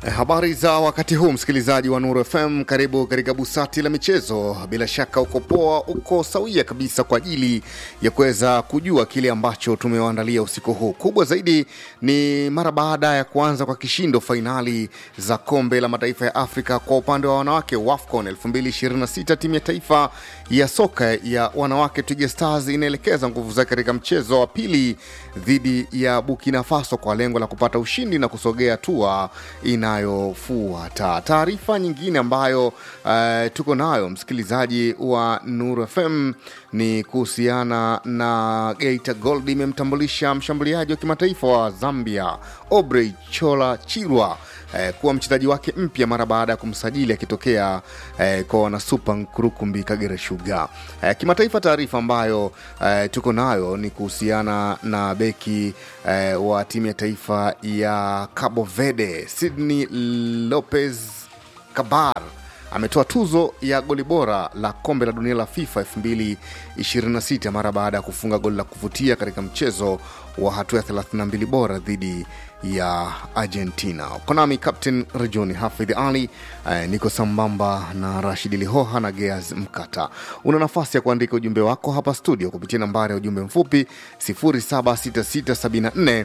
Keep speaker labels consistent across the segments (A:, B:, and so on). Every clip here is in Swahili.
A: Habari za wakati huu msikilizaji wa Nuru FM, karibu katika busati la michezo. Bila shaka uko poa, uko sawia kabisa kwa ajili ya kuweza kujua kile ambacho tumewaandalia usiku huu. Kubwa zaidi ni mara baada ya kuanza kwa kishindo fainali za kombe la mataifa ya Afrika kwa upande wa wanawake WAFCON 2026 timu ya taifa ya soka ya wanawake Twiga Stars inaelekeza nguvu zake katika mchezo wa pili dhidi ya Burkina Faso kwa lengo la kupata ushindi na kusogea hatua inayofuata. Taarifa nyingine ambayo uh, tuko nayo msikilizaji wa Nuru FM ni kuhusiana na Geita Gold imemtambulisha mshambuliaji wa kimataifa wa Zambia Obrey Chola Chirwa eh, kuwa mchezaji wake mpya mara baada ya kumsajili akitokea eh, kwa wanasupa Nkurukumbi Kagera Sugar. Eh, kimataifa, taarifa ambayo eh, tuko nayo ni kuhusiana na beki eh, wa timu ya taifa ya Cabo Verde Sydney Lopez Cabar ametoa tuzo ya goli bora la kombe la dunia la FIFA 2026 mara baada ya kufunga goli la kuvutia katika mchezo wa hatua ya 32 bora dhidi ya Argentina. Konami Captain Rejoni Hafidh Ali eh, niko sambamba na Rashid Lihoha na Geaz Mkata. Una nafasi ya kuandika ujumbe wako hapa studio kupitia nambari ya ujumbe mfupi 0766744292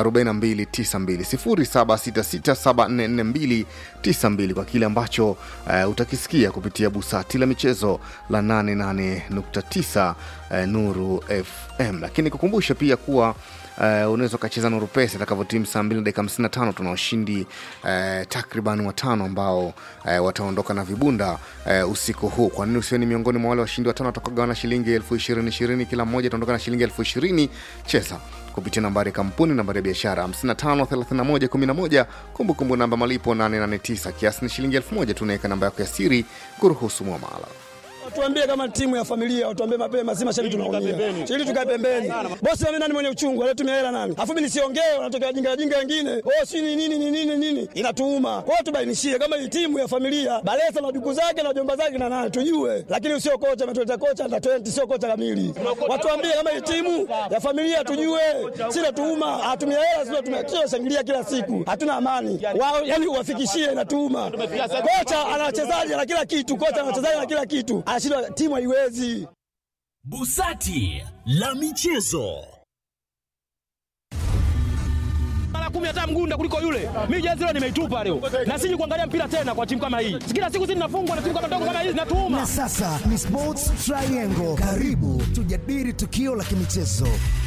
A: 0766744292 kwa kile ambacho eh, utakisikia kupitia busati la michezo la 88.9 eh, Nuru FM, lakini kukumbusha pia kuwa Uh, unaweza ukacheza Nuru Pesa itakavyotimu saa mbili na dakika hamsini na tano. Tuna washindi uh, takriban watano ambao uh, wataondoka na vibunda uh, usiku huu. Kwa nini usiwe ni miongoni mwa wale washindi watano watakaogawana shilingi elfu ishirini ishirini kila mmoja ataondoka na shilingi elfu ishirini Cheza kupitia nambari ya kampuni, nambari ya biashara 553111, kumbukumbu namba malipo 889, kiasi ni shilingi elfu moja. Tunaweka namba yako ya siri kuruhusu mwamala
B: Watuambie kama timu ya familia, watuambie mapema, si mashabiki tunaumia. Ili tukae pembeni. Bosi mimi nani mwenye uchungu, alitumia hela nani? Afu mimi nisiongee, wanatokea wajinga wajinga wengine. Oh, si ni nini ni nini nini? Inatuuma. Kwa hiyo tubainishie kama hii timu ya familia, Balesa na duku zake na jomba zake na nani tujue. Lakini usio kocha ametuleta kocha na 20 sio kocha kamili. Watuambie kama hii timu ya familia tujue. Si natuuma, hatumia hela sio tumia shangilia kila siku. Hatuna amani. Wao yani uwafikishie inatuuma. Kocha ana wachezaji na kila kitu, kocha ana wachezaji na kila kitu anashindwa timu haiwezi.
C: Busati la michezo
D: mara kumi hata mgunda kuliko yule. Mimi jezi leo nimeitupa leo, na siji kuangalia mpira tena kwa timu kama hii. Kila siku sisi tunafungwa na timu kama ndogo kama hizi, natuuma.
E: Na sasa ni Sports Triangle, karibu tujadili tukio la kimichezo.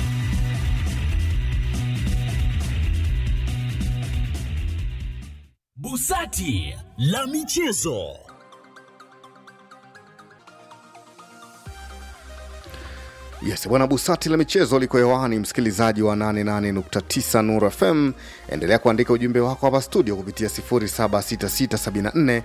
C: Busati la michezo.
A: Yes, bwana Busati la michezo liko hewani, msikilizaji wa 88.9 Nuru FM. Endelea kuandika ujumbe wako hapa studio kupitia 0766744292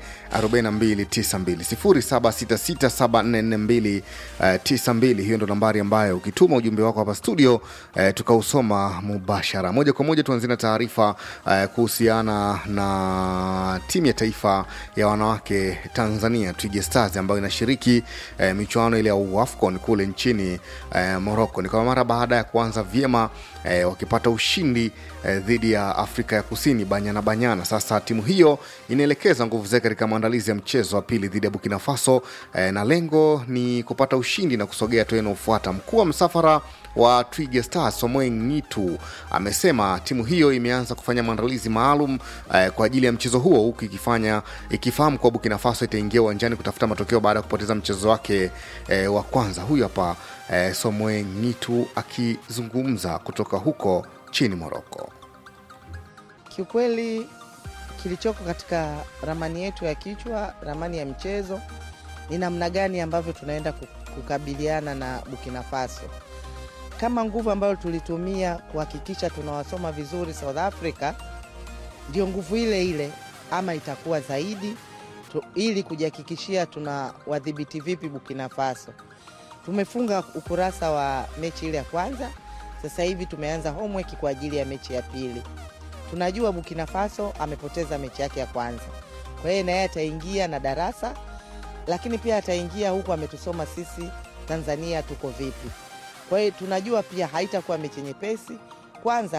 A: 0766744292. Hiyo ndo nambari ambayo ukituma ujumbe wako hapa studio eh, tukausoma mubashara moja kwa moja. Tuanzie na taarifa eh, kuhusiana na timu ya taifa ya wanawake Tanzania Twiga Stars ambayo inashiriki eh, michuano ile ya AFCON kule nchini eh, Morocco. Ni kwa mara baada ya kuanza vyema eh, wakipata ushindi eh, dhidi ya Afrika ya Kusini banyana banyana. Sasa timu hiyo inaelekeza nguvu zake katika maandalizi ya mchezo wa pili dhidi ya Burkina Faso eh, na lengo ni kupata ushindi na kusogea hatua inayofuata. Mkuu wa msafara wa Twiga Stars Somoe Ngitu amesema timu hiyo imeanza kufanya maandalizi maalum eh, kwa ajili ya mchezo huo huku ikifanya ikifahamu kuwa Burkina Faso itaingia uwanjani kutafuta matokeo baada ya kupoteza mchezo wake eh, wa kwanza. Huyu hapa eh, Somoe Ngitu akizungumza kutoka huko chini Moroko.
F: Kiukweli kilichoko katika ramani yetu ya kichwa, ramani ya mchezo ni namna gani ambavyo tunaenda kukabiliana na Burkina Faso kama nguvu ambayo tulitumia kuhakikisha tunawasoma vizuri South Africa, ndio nguvu ile ile ama itakuwa zaidi tu, ili kujihakikishia tuna wadhibiti vipi Burkina Faso. Tumefunga ukurasa wa mechi ile ya kwanza, sasa hivi tumeanza homework kwa ajili ya mechi ya pili. Tunajua Burkina Faso amepoteza mechi yake ya kwanza, kwa hiyo naye ataingia na darasa, lakini pia ataingia huku ametusoma sisi Tanzania tuko vipi. Kwa hiyo tunajua pia haitakuwa mechi nyepesi, kwanza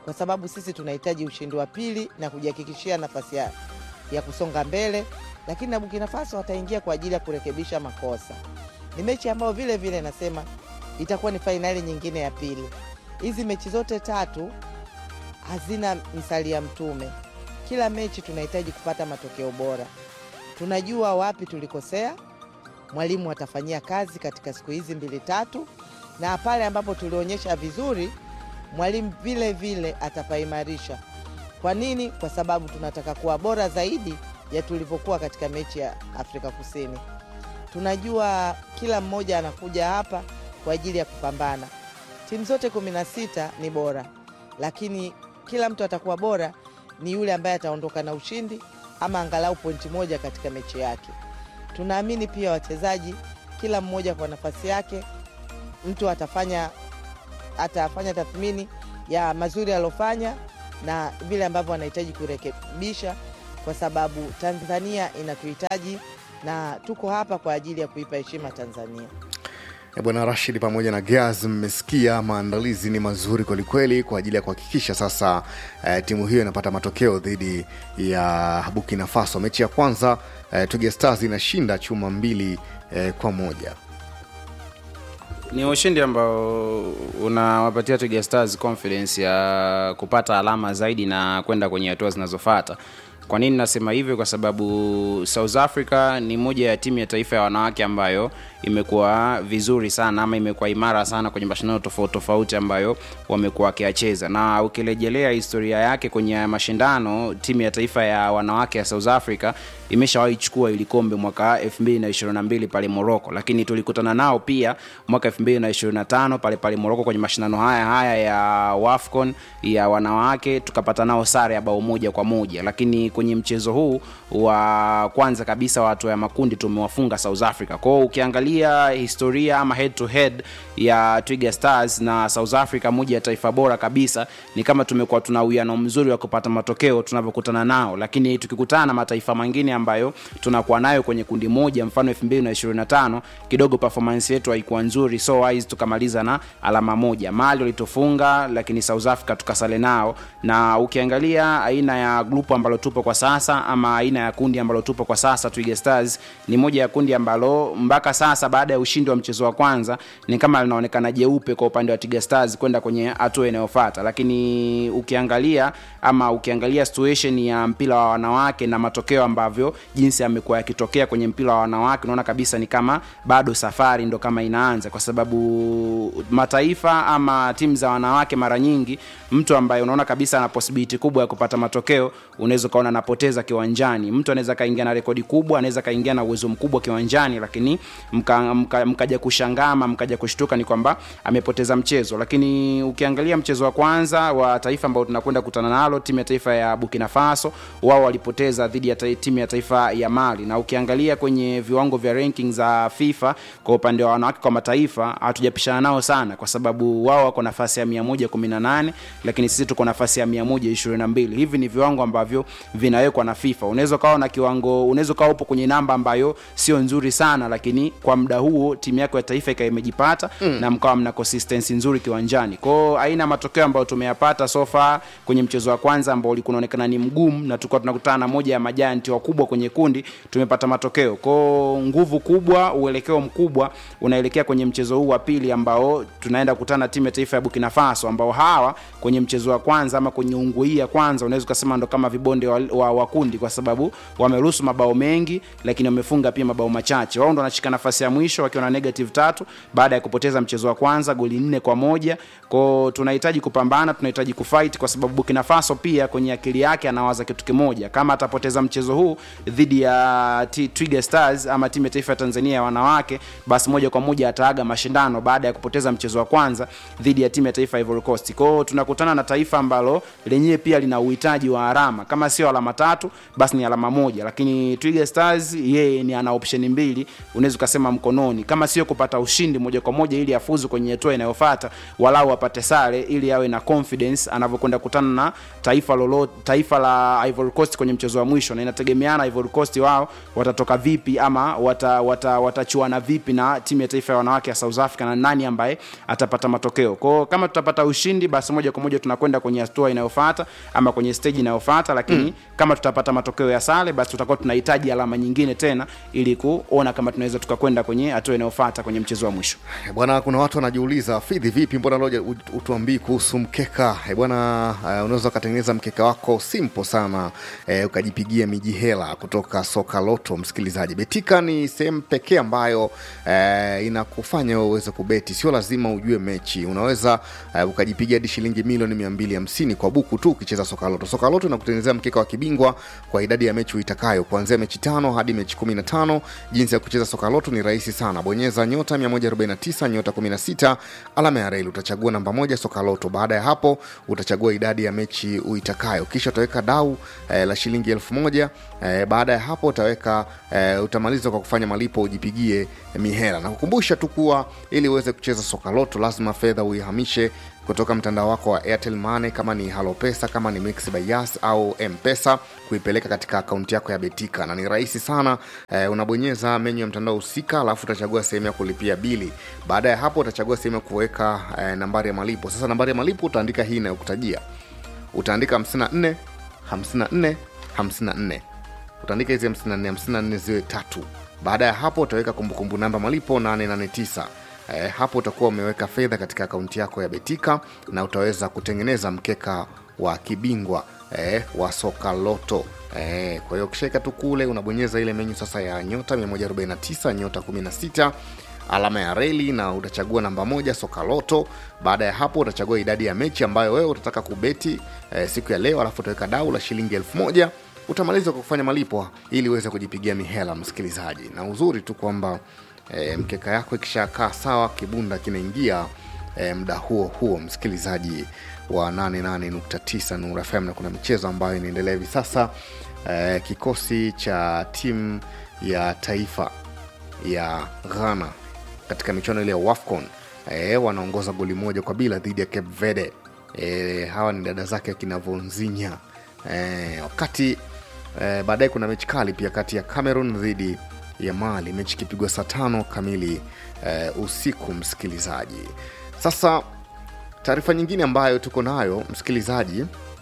F: kwa sababu sisi tunahitaji ushindi wa pili na kujihakikishia nafasi ya, ya kusonga mbele, lakini na Burkina Faso wataingia kwa ajili ya kurekebisha makosa. Ni mechi ambayo vile vile nasema itakuwa ni fainali nyingine ya pili. Hizi mechi zote tatu hazina misali ya mtume. Kila mechi tunahitaji kupata matokeo bora. Tunajua wapi tulikosea, mwalimu atafanyia kazi katika siku hizi mbili tatu, na pale ambapo tulionyesha vizuri, mwalimu vile vile atapaimarisha. Kwa nini? Kwa sababu tunataka kuwa bora zaidi ya tulivyokuwa katika mechi ya Afrika Kusini. Tunajua kila mmoja anakuja hapa kwa ajili ya kupambana. Timu zote kumi na sita ni bora, lakini kila mtu atakuwa bora ni yule ambaye ataondoka na ushindi ama angalau pointi moja katika mechi yake. Tunaamini pia wachezaji, kila mmoja kwa nafasi yake, mtu atafanya atafanya tathmini ya mazuri aliyofanya na vile ambavyo anahitaji kurekebisha, kwa sababu Tanzania inatuhitaji na tuko hapa kwa ajili ya kuipa heshima Tanzania.
A: Eh, Bwana Rashid pamoja na Gaz, mmesikia maandalizi ni mazuri kwelikweli kwa ajili ya kuhakikisha sasa eh, timu hiyo inapata matokeo dhidi ya Burkina Faso. Mechi ya kwanza eh, Twiga Stars inashinda chuma mbili eh, kwa moja.
G: ni ushindi ambao unawapatia Twiga Stars confidence ya kupata alama zaidi na kwenda kwenye hatua zinazofuata. Kwa nini nasema hivyo? Kwa sababu South Africa ni moja ya timu ya taifa ya wanawake ambayo imekuwa vizuri sana ama imekuwa imara sana kwenye mashindano tofauti tofauti ambayo wamekuwa wakiacheza, na ukirejelea historia yake kwenye mashindano, timu ya taifa ya wanawake ya South Africa imeshawahi chukua ili kombe mwaka 2022 pale Morocco, lakini tulikutana nao pia mwaka 2025 pale pale Morocco kwenye mashindano haya haya ya WAFCON ya wanawake, tukapata nao sare ya bao moja kwa moja, lakini kwenye mchezo huu wa kwanza kabisa wa hatua ya makundi tumewafunga South Africa. Kwa hiyo ukiangalia historia ama head to head ya Twiga Stars na South Africa, moja ya taifa bora kabisa, ni kama tumekuwa tuna uwiano mzuri wa kupata matokeo tunavyokutana nao, lakini tukikutana na mataifa mengine ambayo tunakuwa nayo kwenye kundi moja, mfano 2025 kidogo performance yetu haikuwa nzuri, so wise tukamaliza na alama moja. Mali walitufunga, lakini South Africa tukasale nao, na ukiangalia aina ya grupu ambalo tupo kwa sasa ama aina ya kundi ambalo tupo kwa sasa, Twiga Stars ni moja ya kundi ambalo mpaka sasa baada ya ushindi wa mchezo wa kwanza ni kama linaonekana jeupe kwa upande wa Twiga Stars kwenda kwenye hatua inayofuata, lakini ukiangalia ama ukiangalia situation ya mpira wa wanawake na matokeo ambavyo jinsi yamekuwa yakitokea kwenye mpira wa wanawake, unaona kabisa ni kama bado safari ndo kama inaanza, kwa sababu mataifa ama timu za wanawake mara nyingi mtu ambaye unaona kabisa ana possibility kubwa ya kupata matokeo unaweza ukaona anapoteza kiwanjani. Mtu anaweza kaingia na rekodi kubwa, anaweza kaingia na uwezo mkubwa kiwanjani, lakini mka, mka, mkaja kushangaa ama mkaja kushtuka ni kwamba amepoteza mchezo. Lakini ukiangalia mchezo wa kwanza wa taifa ambao tunakwenda kutana nalo, timu ya taifa ya Burkina Faso, wao walipoteza dhidi ya ta- timu ya taifa ya Mali, na ukiangalia kwenye viwango vya ranking za FIFA kwa upande wa wanawake kwa mataifa hatujapishana nao sana, kwa sababu wao wako nafasi ya 118 lakini sisi tuko nafasi ya 122. Hivi ni viwango ambavyo vinawekwa na FIFA. Unaweza ukawa na kiwango, unaweza ukawa upo kwenye namba ambayo sio nzuri sana, lakini kwa muda huo timu yako ya taifa ikawa imejipata mm. na mkawa mna consistency nzuri kiwanjani. Kwao aina ya matokeo ambayo tumeyapata so far kwenye mchezo wa kwanza ambao ulikuwa unaonekana ni mgumu, na tulikuwa tunakutana na moja ya majanti wakubwa kwenye kundi, tumepata matokeo. Kwao nguvu kubwa, uelekeo mkubwa unaelekea kwenye mchezo huu wa pili ambao tunaenda kukutana na timu ya taifa ya Burkina Faso ambao hawa kwenye mchezo wa kwanza ama kwenye ungu hii ya kwanza unaweza ukasema ndo kama vibonde wa, wa, wa kundi kwa sababu wameruhusu mabao mengi lakini wamefunga pia mabao machache. Wao ndo wanashika nafasi ya mwisho wakiwa na negative tatu baada ya kupoteza mchezo wa kwanza goli nne kwa moja. Kwao tunahitaji kupambana, tunahitaji kufight kwa sababu Burkina Faso pia kwenye akili yake anawaza kitu kimoja, kama atapoteza mchezo huu dhidi ya T- Twiga Stars ama timu ya taifa ya Tanzania ya wanawake, basi moja kwa moja ataaga mashindano baada ya kupoteza mchezo wa kwanza dhidi ya timu ya taifa ya Ivory Coast. Kwao tunakutana na taifa ambalo lenyewe pia lina uhitaji wa alama, kama sio alama alama tatu basi ni alama moja lakini twiga stars yeye ni ana option mbili unaweza ukasema mkononi kama sio kupata ushindi moja kwa moja ili afuzu kwenye hatua inayofata walau apate sare ili awe na confidence anavyokwenda kutana na taifa lolo, taifa la Ivory Coast kwenye mchezo wa mwisho na inategemeana Ivory Coast wao watatoka vipi ama wata, wata, watachuana vipi na timu ya taifa ya wanawake ya South Africa na nani ambaye atapata matokeo kwao kama tutapata ushindi basi moja kwa moja tunakwenda kwenye hatua inayofuata ama kwenye stage inayofuata lakini mm. kama tutapata matokeo ya sare basi tutakuwa tunahitaji alama nyingine tena ili kuona kama tunaweza tukakwenda kwenye hatua inayofuata kwenye mchezo wa mwisho
A: Eh, bwana kuna watu wanajiuliza fidhi vipi mbona loja ut- utuambii kuhusu mkeka Eh, bwana uh, unaweza ukatengeneza mkeka wako simple sana eh, ukajipigia miji hela kutoka soka loto msikilizaji betika ni sehemu pekee ambayo eh, inakufanya wewe uweze kubeti sio lazima ujue mechi unaweza eh, ukajipigia hadi shilingi milioni 250 kwa buku tu ukicheza soka loto soka loto inakutengenezea mkeka wa kibingwa kwa idadi ya mechi uitakayo kuanzia mechi tano hadi mechi 15 jinsi ya kucheza soka loto ni rahisi sana bonyeza nyota 149 nyota 16 alama ya reli utachagua namba moja soka loto baada ya hapo utachagua idadi ya mechi uitakayo kisha utaweka dau eh, la shilingi elfu moja eh, baada ya hapo utaweka eh, utamaliza kwa kufanya malipo ujipigie mihela na kukumbusha tu kuwa ili uweze kucheza soka loto lazima fedha uihamishe kutoka mtandao wako wa airtel money kama ni halo pesa kama ni mix by yas au mpesa kuipeleka katika akaunti yako ya betika na ni rahisi sana eh, unabonyeza menyu ya mtandao husika alafu utachagua sehemu ya kulipia bili baada ya hapo utachagua sehemu ya kuweka eh, nambari ya malipo sasa nambari ya malipo utaandika hii inayokutajia utaandika 54 54 54 utaandika hizi 54 54 ziwe tatu baada ya hapo utaweka kumbukumbu namba malipo 889 Eh, hapo utakuwa umeweka fedha katika akaunti yako ya betika na utaweza kutengeneza mkeka wa kibingwa eh, wa soka loto eh, kwa hiyo ukishaweka tu kule unabonyeza ile menyu sasa ya nyota 149 nyota 16 alama ya reli na utachagua namba moja soka loto baada ya hapo utachagua idadi ya mechi ambayo wewe utataka kubeti eh, siku ya leo alafu utaweka dau la shilingi elfu moja utamaliza kwa kufanya malipo ili uweze kujipigia mihela msikilizaji na uzuri tu kwamba e, mkeka yako ikishakaa sawa kibunda kinaingia e, mda huo huo msikilizaji wa 88.9 Nuru FM na kuna michezo ambayo inaendelea hivi sasa e, kikosi cha timu ya taifa ya Ghana katika michuano ile ya WAFCON e, wanaongoza goli moja kwa bila dhidi ya Cape Verde. E, hawa ni dada zake akina Vonzinya e, wakati e, baadaye kuna mechi kali pia kati ya Cameroon dhidi ya Mali, mechi ikipigwa saa tano kamili e, usiku. Msikilizaji, sasa taarifa nyingine ambayo tuko nayo msikilizaji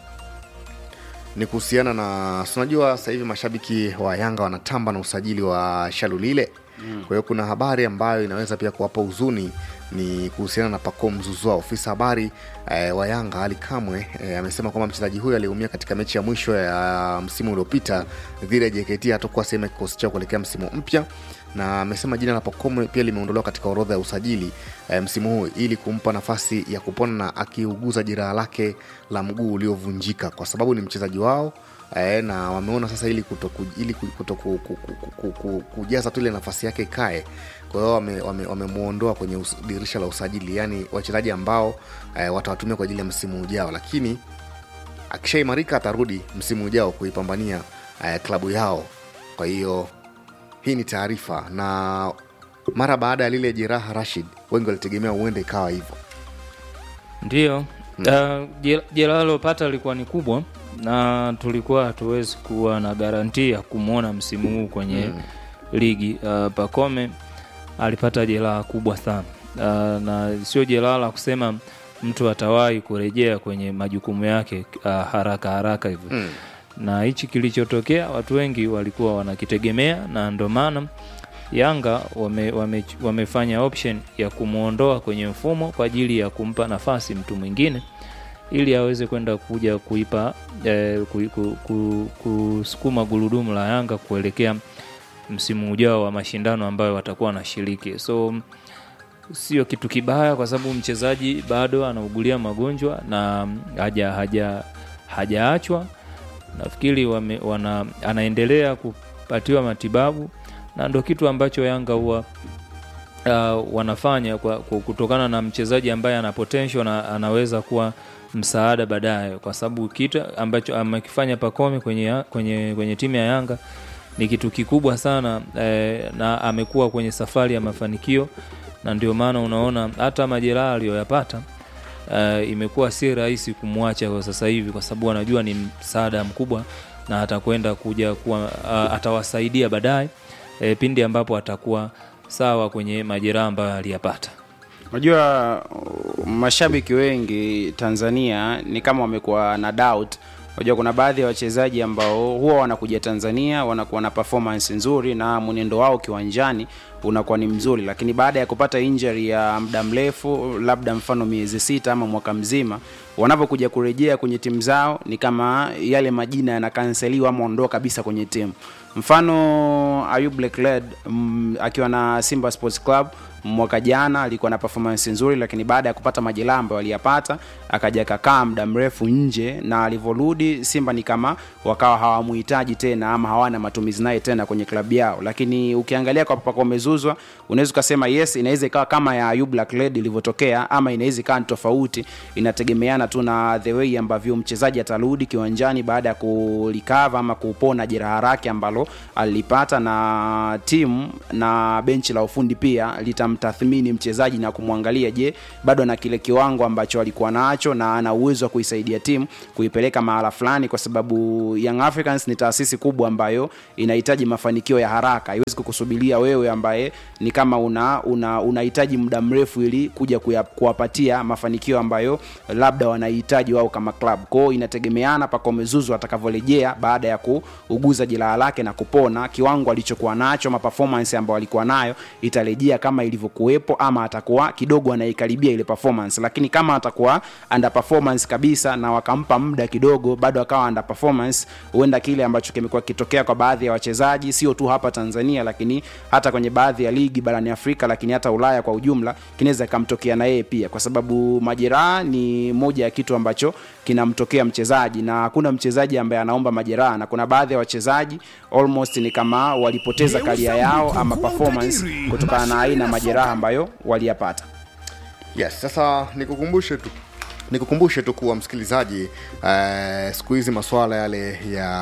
A: ni kuhusiana na si unajua sasa hivi mashabiki wa Yanga wanatamba na usajili wa Shalulile mm. Kwa hiyo kuna habari ambayo inaweza pia kuwapa huzuni ni kuhusiana na Pacome Zouzoua. Ofisa habari eh, wa Yanga Ali Kamwe eh, amesema kwamba mchezaji huyo aliumia katika mechi ya mwisho ya msimu uliopita dhidi ya JKT, hatakuwa sehemu ya kikosi chao kuelekea msimu mpya na amesema jina la Pacome pia limeondolewa katika orodha ya usajili eh, msimu huu ili kumpa nafasi ya kupona na akiuguza jeraha lake la mguu uliovunjika kwa sababu ni mchezaji wao eh, na wameona sasa ili kuto, ku- ili ku- kuto, ku, ku, ku, ku, ku, kujaza tu ile nafasi yake ikae kwa hiyo wamemwondoa wame, wamemwondoa kwenye us, dirisha la usajili yaani wachezaji ambao eh, watawatumia kwa ajili ya msimu ujao lakini akishaimarika atarudi msimu ujao kuipambania eh, klabu yao kwa hiyo hii ni taarifa na mara baada ya lile jeraha rashid wengi walitegemea huenda ikawa hivyo
H: Ndiyo, uh, jera- jeraha alilopata lilikuwa ni kubwa na tulikuwa hatuwezi kuwa na garanti ya kumwona msimu huu kwenye mm. ligi. Uh, Pacome alipata jeraha kubwa sana uh, na sio jeraha la kusema mtu atawahi kurejea kwenye majukumu yake uh, haraka haraka hivyo mm. na hichi kilichotokea watu wengi walikuwa wanakitegemea na ndo maana Yanga wame, wame, wamefanya option ya kumwondoa kwenye mfumo kwa ajili ya kumpa nafasi mtu mwingine ili aweze kwenda kuja kuipa eh, ku, ku, ku, kusukuma gurudumu la Yanga kuelekea msimu ujao wa mashindano ambayo watakuwa wanashiriki. So sio kitu kibaya kwa sababu mchezaji bado anaugulia magonjwa na haja haja hajaachwa. Nafikiri wame, wana, anaendelea kupatiwa matibabu na ndo kitu ambacho Yanga huwa uh, wanafanya kwa, kwa kutokana na mchezaji ambaye ana potential na anaweza kuwa msaada baadaye, kwa sababu kitu ambacho amekifanya Pacome kwenye, ya- kwenye, kwenye timu ya Yanga ni kitu kikubwa sana eh, na amekuwa kwenye safari ya mafanikio, na ndio maana unaona hata majeraha aliyoyapata uh, imekuwa si rahisi kumwacha kwa sasa hivi, kwa sababu anajua ni msaada mkubwa na atakwenda kuja kuwa uh, atawasaidia baadaye eh, pindi ambapo atakuwa sawa kwenye majeraha ambayo aliyapata.
G: Unajua uh, mashabiki wengi Tanzania ni kama wamekuwa na doubt. Unajua kuna baadhi ya wachezaji ambao huwa wanakuja Tanzania wanakuwa na performance nzuri na mwenendo wao kiwanjani unakuwa ni mzuri, lakini baada ya kupata injury ya muda mrefu, labda mfano miezi sita ama mwaka mzima, wanapokuja kurejea kwenye timu zao ni kama yale majina yanakanseliwa ama ondoa kabisa kwenye timu. Mfano Ayub Blackred mm, akiwa na Simba Sports Club mwaka jana alikuwa na performance nzuri, lakini baada ya kupata majeraha ambayo aliyapata akaja kakaa muda mrefu nje, na alivyorudi Simba ni kama wakawa hawamuhitaji tena ama hawana matumizi naye tena kwenye klabu yao. Lakini ukiangalia kwa Pacome Zouzoua unaweza ukasema yes, inaweza ikawa kama ya Ayub Blackred ilivyotokea, ama inaweza ikawa ni tofauti, inategemeana tu na the way ambavyo mchezaji atarudi kiwanjani baada ya kulikava ama kupona jeraha lake ambalo alipata, na timu na benchi la ufundi pia litamtathmini mchezaji na kumwangalia, je, bado ana kile kiwango ambacho alikuwa nacho na ana uwezo wa kuisaidia timu kuipeleka mahala fulani, kwa sababu Young Africans ni taasisi kubwa ambayo inahitaji mafanikio ya haraka. Haiwezi kukusubiria wewe ambaye ni kama una una unahitaji muda mrefu ili kuja kuya, kuwapatia mafanikio ambayo labda wanahitaji wao kama club. Kwa hiyo inategemeana Pacome Zouzoua atakavyorejea baada ya kuuguza jeraha lake na kupona, kiwango alichokuwa nacho ama performance ambayo alikuwa nayo itarejea kama ilivyokuwepo, ama atakuwa kidogo anaikaribia ile performance. Lakini kama atakuwa under performance kabisa na wakampa muda kidogo, bado akawa under performance, huenda kile ambacho kimekuwa kitokea kwa baadhi ya wachezaji, sio tu hapa Tanzania, lakini hata kwenye baadhi ya ligi barani Afrika, lakini hata Ulaya kwa ujumla, kinaweza ikamtokea na yeye pia, kwa sababu majeraha ni moja ya kitu ambacho kinamtokea mchezaji, na hakuna mchezaji ambaye anaomba majeraha, na kuna baadhi ya wachezaji almost ni kama walipoteza karia yao ama performance kutokana na aina ya majeraha ambayo waliyapata.
A: Yes, sasa nikukumbushe tu nikukumbushe tu kuwa msikilizaji, eh, siku hizi masuala yale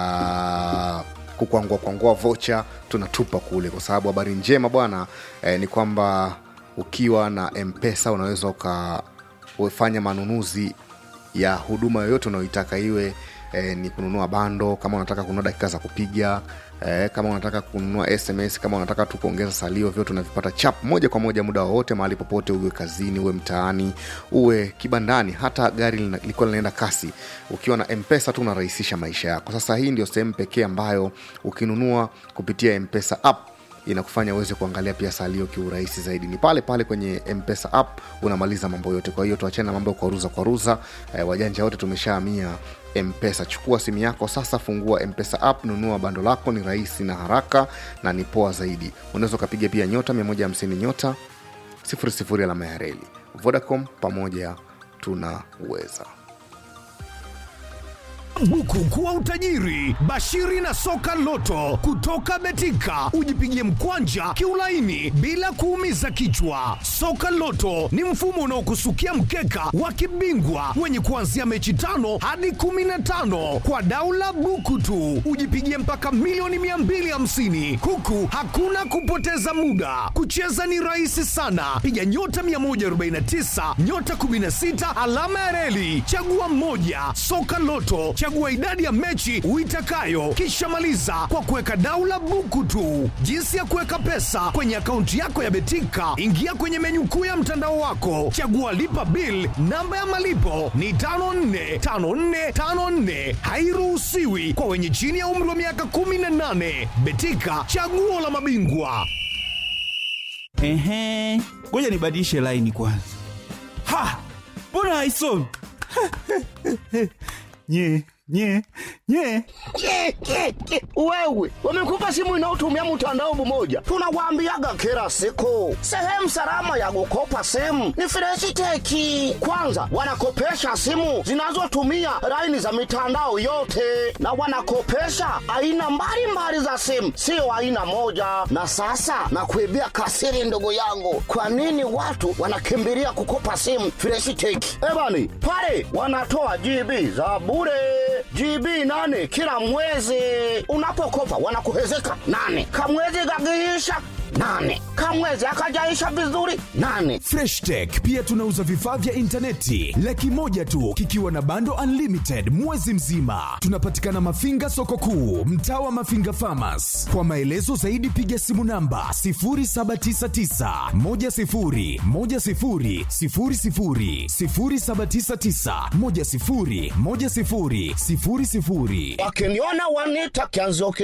A: ya kukwangua kwangua vocha tunatupa kule, kwa sababu habari njema bwana eh, ni kwamba ukiwa na mpesa unaweza ukafanya manunuzi ya huduma yoyote unayoitaka iwe eh, ni kununua bando kama unataka kununua dakika za kupiga eh, kama unataka kununua sms kama unataka tu kuongeza salio vyote unavipata chap moja kwa moja muda wowote mahali popote uwe kazini uwe mtaani uwe kibandani hata gari lina- lilikuwa linaenda kasi ukiwa na mpesa tu unarahisisha maisha yako sasa hii ndio sehemu pekee ambayo ukinunua kupitia mpesa app inakufanya uweze kuangalia pia salio kiurahisi zaidi ni pale pale kwenye mpesa app unamaliza mambo yote kwa hiyo tuachane na mambo ya kwaruza kwaruza eh, wajanja wote tumeshaamia mpesa chukua simu yako sasa fungua mpesa app nunua bando lako ni rahisi na haraka na ni poa zaidi unaweza ukapiga pia nyota 150 nyota 00 alama ya reli vodacom pamoja tunaweza
E: buku kuwa utajiri bashiri na soka loto kutoka betika ujipigie mkwanja kiulaini bila kuumiza kichwa soka loto ni mfumo unaokusukia mkeka wa kibingwa wenye kuanzia mechi tano hadi 15 kwa daula buku tu ujipigie mpaka milioni 250 huku hakuna kupoteza muda kucheza ni rahisi sana piga nyota 149 nyota 16 alama ya reli chagua moja soka loto chagua idadi ya mechi uitakayo kisha maliza kwa kuweka daula buku tu jinsi ya kuweka pesa kwenye akaunti yako ya betika ingia kwenye menyu kuu ya mtandao wako chagua lipa bil namba ya malipo ni 545454 hairuhusiwi kwa wenye chini ya umri wa miaka 18 betika chaguo la mabingwa
I: Ehe, ngoja nibadilishe laini kwanza. Ha, mbona haisomi? nye nye nye
J: Ke, ke, ke. Wewe wamekupa simu inayotumia mtandao mmoja, tunawaambiaga kila siku, sehemu salama ya kukopa simu ni Freshiteki. Kwanza wanakopesha simu zinazotumia laini za mitandao yote, na wanakopesha aina mbalimbali za simu, sio aina moja. Na sasa nakuibia kasiri, ndugu yangu, kwa nini watu wanakimbilia kukopa simu Freshiteki? Ebani pale wanatoa GB za bure GB nane kila mwezi. Unapokopa wanakuhezeka nane, kamwezi kakiisha nane, kamwezi akajaisha vizuri nane.
E: freshtech pia tunauza vifaa vya intaneti laki moja tu kikiwa na bando unlimited mwezi mzima tunapatikana mafinga soko kuu mtaa wa mafinga famas kwa maelezo zaidi piga simu namba 799
J: Wakiniona wanita kianzo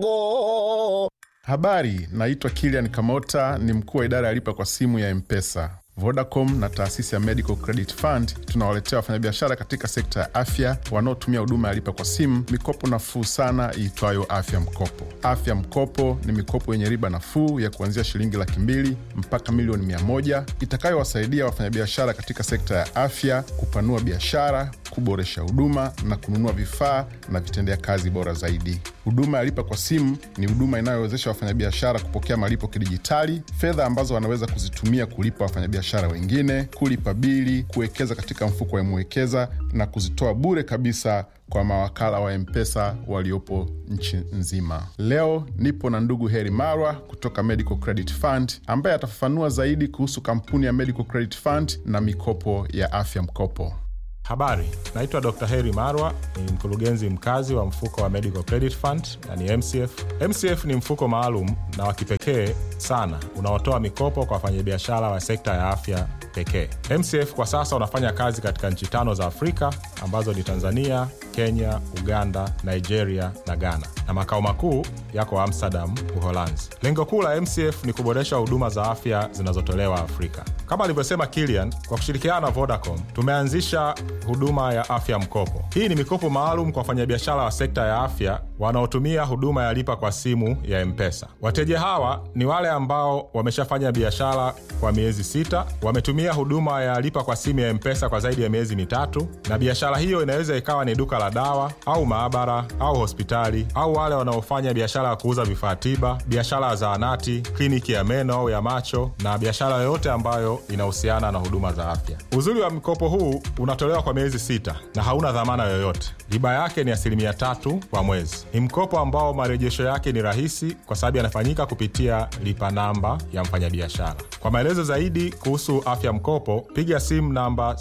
J: kidogo.
K: Habari, naitwa Kilian Kamota, ni mkuu wa idara ya lipa kwa simu ya Mpesa. Vodacom na taasisi ya Medical Credit Fund tunawaletea wafanyabiashara katika sekta ya afya wanaotumia huduma ya lipa kwa simu mikopo nafuu sana iitwayo Afya Mkopo. Afya Mkopo ni mikopo yenye riba nafuu ya kuanzia shilingi laki mbili mpaka milioni mia moja itakayowasaidia wafanyabiashara katika sekta ya afya kupanua biashara, kuboresha huduma na kununua vifaa na vitendea kazi bora zaidi. Huduma ya lipa kwa simu ni huduma inayowezesha wafanyabiashara kupokea malipo kidijitali, fedha ambazo wanaweza kuzitumia kulipa wafanyabiashara wengine, kulipa bili, kuwekeza katika mfuko wa Mwekeza na kuzitoa bure kabisa kwa mawakala wa Mpesa waliopo nchi nzima. Leo nipo na ndugu Heri Marwa kutoka Medical Credit Fund ambaye atafafanua zaidi kuhusu kampuni ya Medical Credit Fund na mikopo ya afya mkopo.
L: Habari, naitwa Dr. Heri Marwa, ni mkurugenzi mkazi wa mfuko wa Medical Credit Fund na ni MCF. MCF ni mfuko maalum na wa kipekee sana unaotoa mikopo kwa wafanyabiashara wa sekta ya afya pekee. MCF kwa sasa unafanya kazi katika nchi tano za Afrika ambazo ni Tanzania, Kenya, Uganda, Nigeria na Ghana, na makao makuu yako Amsterdam, Uholanzi. Lengo kuu la MCF ni kuboresha huduma za afya zinazotolewa Afrika. Kama alivyosema Kilian, kwa kushirikiana na Vodacom tumeanzisha huduma ya afya mkopo. Hii ni mikopo maalum kwa wafanyabiashara wa sekta ya afya wanaotumia huduma ya lipa kwa simu ya Mpesa. Wateja hawa ni wale ambao wameshafanya biashara kwa miezi sita, wametumia huduma ya lipa kwa simu ya Mpesa kwa zaidi ya miezi mitatu, na biashara hiyo inaweza ikawa ni duka la dawa au maabara au hospitali, au wale wanaofanya biashara ya kuuza vifaa tiba, biashara ya zahanati, kliniki ya meno au ya macho, na biashara yoyote ambayo inahusiana na huduma za afya. Uzuri wa mkopo huu unatolewa kwa miezi sita na hauna dhamana yoyote. Riba yake ni asilimia tatu kwa mwezi. Ni mkopo ambao marejesho yake ni rahisi kwa sababu yanafanyika kupitia lipa namba ya mfanyabiashara. Kwa maelezo zaidi kuhusu afya mkopo, piga simu namba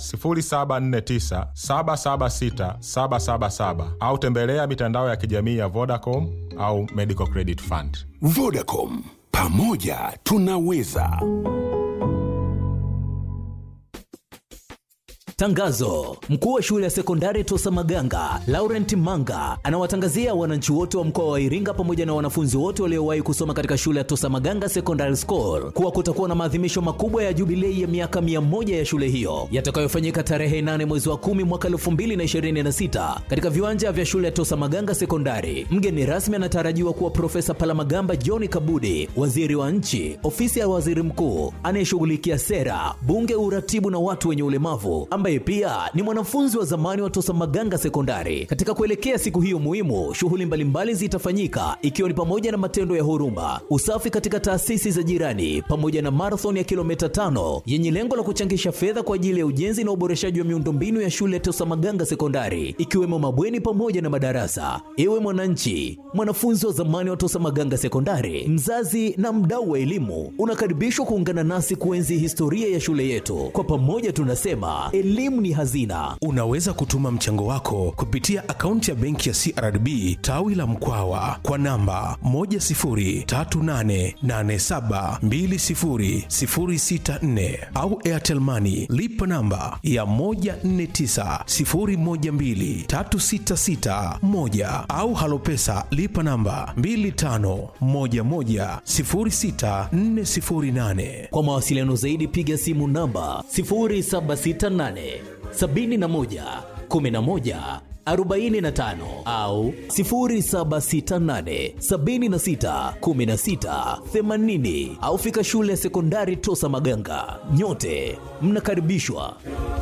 L: 0749 776 777 au tembelea mitandao ya kijamii ya Vodacom au Medical Credit Fund.
M: Vodacom, pamoja tunaweza.
N: Tangazo: mkuu wa shule ya sekondari Tosa Maganga Laurent Manga anawatangazia wananchi wote wa mkoa wa Iringa pamoja na wanafunzi wote waliowahi kusoma katika shule ya Tosa Maganga Secondary School kuwa kutakuwa na maadhimisho makubwa ya jubilei ya miaka mia moja ya shule hiyo yatakayofanyika tarehe 8 mwezi wa 10 mwaka 2026 katika viwanja vya shule ya Tosa Maganga Sekondari. Mgeni rasmi anatarajiwa kuwa Profesa Palamagamba John Kabudi, waziri wa nchi, ofisi ya waziri mkuu anayeshughulikia sera, bunge, uratibu na watu wenye ulemavu ambaye pia ni mwanafunzi wa zamani wa Tosa Maganga Sekondari. Katika kuelekea siku hiyo muhimu, shughuli mbalimbali zitafanyika ikiwa ni pamoja na matendo ya huruma, usafi katika taasisi za jirani, pamoja na marathon ya kilomita tano yenye lengo la kuchangisha fedha kwa ajili ya ujenzi na uboreshaji wa miundombinu ya shule ya Tosa Maganga Sekondari, ikiwemo mabweni pamoja na madarasa. Ewe mwananchi, mwanafunzi wa zamani wa Tosa Maganga Sekondari, mzazi na mdau wa elimu, unakaribishwa kuungana nasi kuenzi historia ya shule yetu. Kwa pamoja tunasema elimu ni hazina.
O: Unaweza kutuma mchango wako kupitia akaunti ya benki ya CRDB tawi la Mkwawa kwa namba 10388720064 au Airtel Money lipa namba ya 1490123661 au Halopesa lipa namba 25110648.
N: Kwa mawasiliano zaidi piga simu namba 0768 71 11 45 au 0768 76 16 80 au fika shule ya sekondari Tosa Maganga. Nyote mnakaribishwa.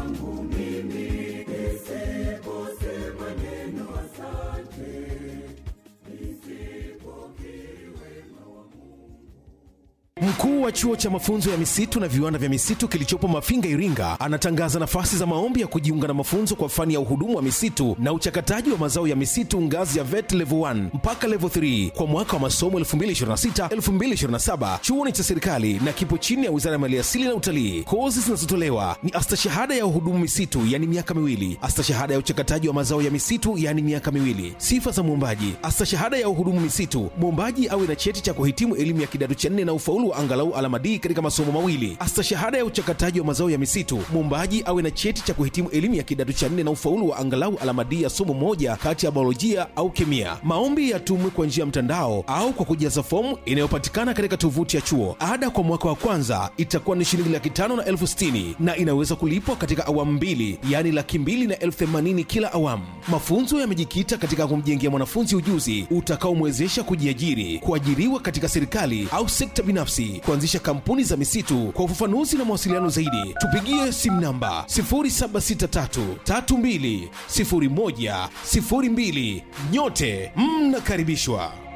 O: Mkuu wa chuo cha mafunzo ya misitu na viwanda vya misitu kilichopo Mafinga, Iringa, anatangaza nafasi za maombi ya kujiunga na mafunzo kwa fani ya uhudumu wa misitu na uchakataji wa mazao ya misitu ngazi ya VET level 1 mpaka level 3 kwa mwaka wa masomo 2026-2027. Chuo ni cha serikali na kipo chini ya Wizara ya Maliasili na Utalii. Kozi zinazotolewa ni astashahada ya uhudumu misitu, yani miaka miwili, astashahada ya uchakataji wa mazao ya misitu, yani miaka miwili. Sifa za mwombaji: astashahada ya uhudumu misitu, mwombaji awe na cheti cha kuhitimu elimu ya kidato cha nne na ufaulu wa angalau alama D katika masomo mawili. Astashahada ya uchakataji wa mazao ya misitu, mwombaji awe na cheti cha kuhitimu elimu ya kidato cha nne na ufaulu wa angalau alama D ya somo moja kati ya biolojia au kemia. Maombi yatumwe kwa njia ya mtandao au kwa kujaza fomu inayopatikana katika tovuti ya chuo. Ada kwa mwaka wa kwanza itakuwa ni shilingi laki tano na elfu sitini na inaweza kulipwa katika awamu mbili, yaani laki mbili na elfu themanini kila awamu. Mafunzo yamejikita katika kumjengea mwanafunzi ujuzi utakaomwezesha kujiajiri, kuajiriwa katika serikali au sekta binafsi, kuanzisha kampuni za misitu. Kwa ufafanuzi na mawasiliano zaidi, tupigie simu namba 0763320102. Nyote mnakaribishwa.